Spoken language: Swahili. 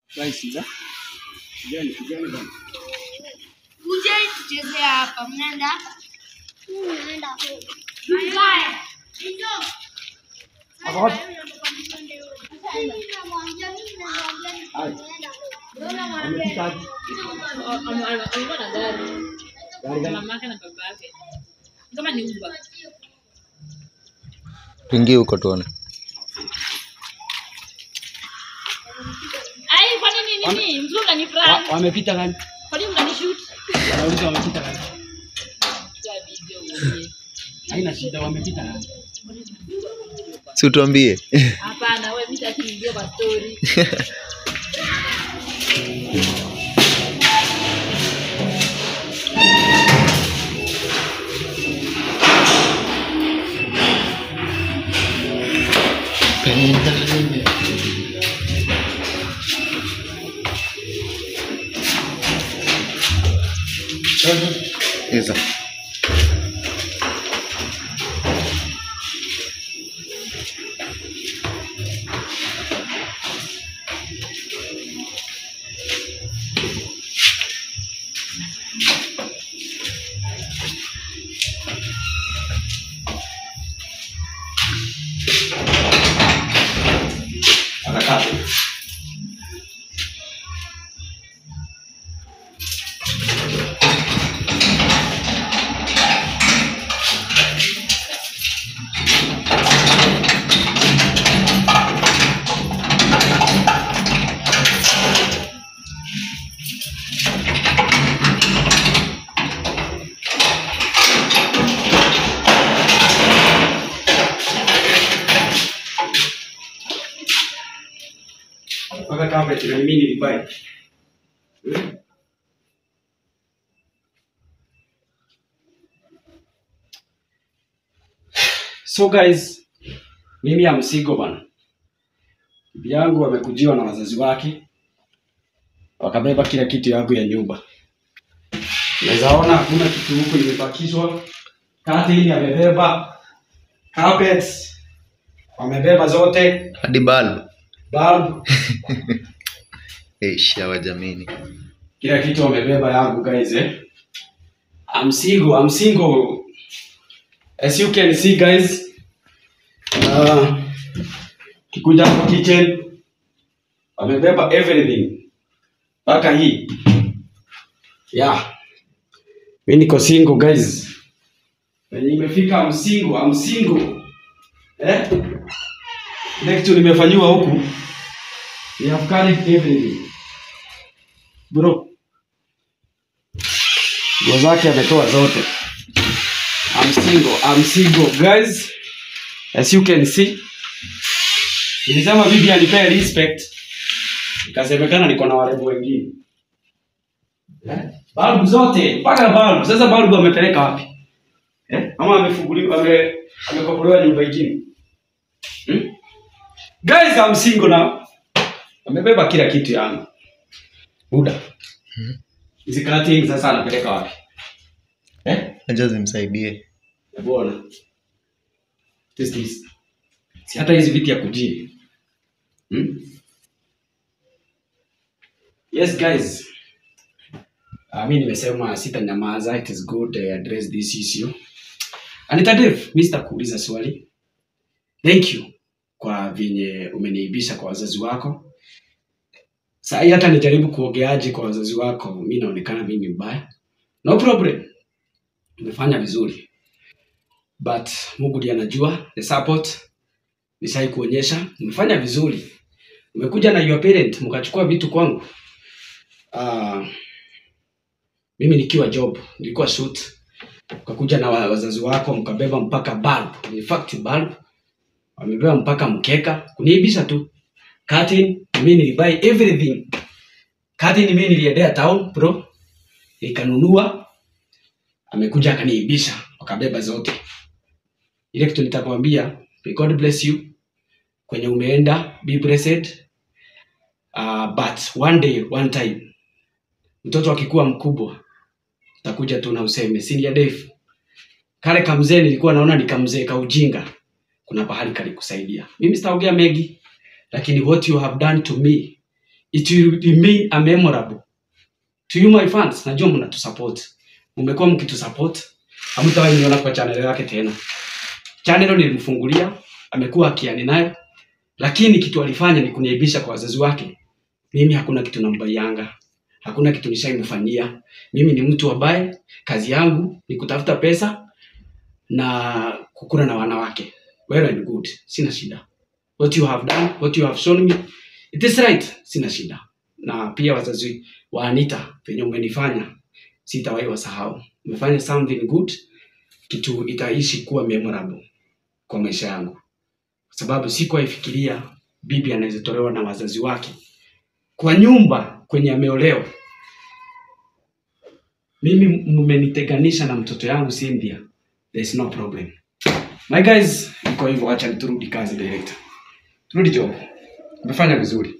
Guys, za. Kijani, kijani bana. Kuje tucheze hapa. Mnaenda? Naenda huko. Mbaya. Hizo. Hapa wapi? Namwambia mimi namwambia Hai. naenda huko. Wamefika wapi? alikuwa na gari Gari gani? mama yake na baba yake kama ni uba tuingie huko tuone ai kwa nini nini mzuri unani Wa- prank Wamepita gani? kwa nini unani shoot Wanauliza wamepita gani? ya video uone. Haina shida, wamepita gani? si utuambie hapana wewe mimi sitaki video kwa story Hizo. Atakaa. Mpaka carpet na mimi nilibai. So guys, mimi ya msigo bana. Bibi yangu amekujiwa na wazazi wake wakabeba kila kitu yangu ya nyumba. Unaweza ona hakuna kitu huku imebakishwa. Curtain amebeba, carpets wamebeba zote, hadi balbu bulb shawa jamini kila kitu wamebeba yangu guys eh. I'm single, I'm single. As you can see guys. Uh, kikuja hapo kitchen wamebeba everything mpaka hii yeah. Mi niko single guys. Wenye imefika I'm single, I'm single. Eh? Ile kitu nimefanyiwa huku. We have carried everything. Bro. Nguo zake ametoa zote. I'm single, I'm single guys. As you can see. Nilisema bibi anipea respect. Ikasemekana niko na warembo wengine. Eh? Balbu zote, mpaka balbu. Sasa balbu amepeleka wapi? Eh? Ama amefunguliwa ame amekopolewa nyumba ingine. Hmm? Guys, I'm single now. Amebeba kila kitu yangu. Buda. Hizi curtain sasa anapeleka wapi? Eh? acha zimsaidie Hebu ona. This this. Si hata hizi viti ya kujia. Hmm? Yes guys. Uh, mi nimesema sitanyamaza. It is good I address this issue. Anita Dave, mi sitakuuliza swali. Thank you kwa venye umeniibisha kwa wazazi wako. Saa hii hata nijaribu kuongeaje kwa wazazi wako, mi naonekana mimi mbaya. No problem. Umefanya vizuri. But Mungu ndiye anajua the support nishai kuonyesha umefanya vizuri. Umekuja na your parent mkachukua vitu kwangu. Uh, mimi nikiwa job nilikuwa shoot ukakuja na wa- wazazi wako mkabeba mpaka bulb in fact bulb wamebeba mpaka mkeka kuniibisha tu curtain mimi nilibuy everything curtain mimi niliendea town bro nikanunua amekuja akaniibisha wakabeba zote ile kitu nitakwambia may god bless you kwenye umeenda be blessed uh, but one day one time mtoto akikuwa mkubwa utakuja tu na useme senior Dave kale kamzee nilikuwa naona ni kamzee ka ujinga kuna pahali kalikusaidia mimi sitaongea mengi lakini what you have done to me it will remain a memorable to you my fans najua mnatusupport mmekuwa mkitusupport hamtawahi niona kwa channel yake tena channel nilimfungulia amekuwa akiani nayo lakini kitu alifanya ni kuniaibisha kwa wazazi wake mimi hakuna kitu nambaianga hakuna kitu nishaimfanyia mimi ni mtu ambaye kazi yangu ni kutafuta pesa na kukula na wanawake well and good sina shida what you have done what you have shown me it is right sina shida na pia wazazi wa Anita venye umenifanya sitawahi wasahau umefanya something good kitu itaishi kuwa memorable kwa maisha yangu kwa sababu sikuwahi fikiria bibi anaweza tolewa na wazazi wake kwa nyumba kwenye ameolewa mimi mmeniteganisha na mtoto yangu Cynthia there is no problem my guys iko hivyo acha turudi kazi director turudi job umefanya vizuri